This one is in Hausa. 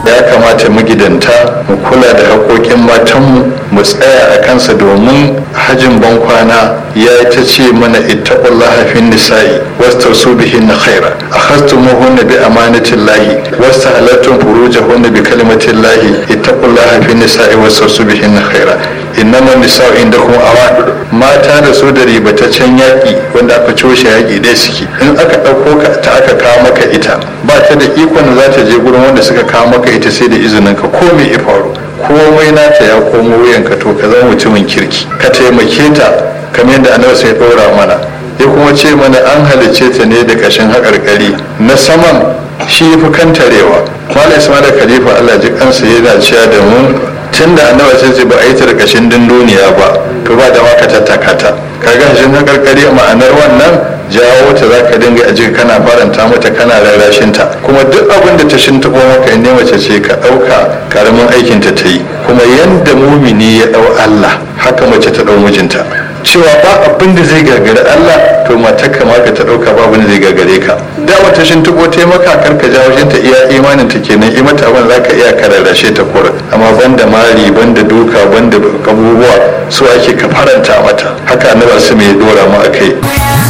ya kamata magidanta mu kula da haƙoƙin matanmu mu tsaya a kansa domin hajin bankwana ya ta ce mana ittaqullaha fin nisa'i wastausu bihinna khaira akhastumuhunna bi amanatillahi wastahalattum furujahunna bi kalimatillahi ittaqullaha fin nisa'i wastausu bihinna khaira innama nisa'u indakum awan mata da su da ribataccen yaƙi wanda aka coshe yaƙi dai suke in aka ɗauko ka ta aka kawo maka ita ba ta da ikon da za ta je gurin wanda suka kawo maka ita sai da izinin ka ko me ya faru komai nata ya komo wuyanka to ka zama mutumin kirki ka taimake ta kamar yadda annabi sai ɗora mana ya kuma ce mana an halicce ta ne da kashin haƙarƙari na saman shi fi kantarewa malam ismail khalifa allah ji kansa yana cewa da mu tun da annabi sai ce ba a yi ta da kashin dunduniya ba to ba da maka tattaka ta kaga kashin haƙarƙari ma'anar wannan jawo ta za ka dinga aji kana faranta mata kana rarrashin ta kuma duk abin da ta shintaɓo maka in mace ce ka ɗauka karamin aikin ta ta yi kuma yanda mumini ya ɗau Allah haka mace ta ɗau mijinta cewa ba abin da zai gagari Allah to matar ka ma ka ta ɗauka ba abin da zai gagare ka da wata shintaɓo ta yi maka kar ka jawo ta iya imanin ta kenan yi mata abin za ka iya ka rarrashe ta kura amma banda mari banda duka banda abubuwa su ake ka faranta mata haka annabi su mai dora mu a kai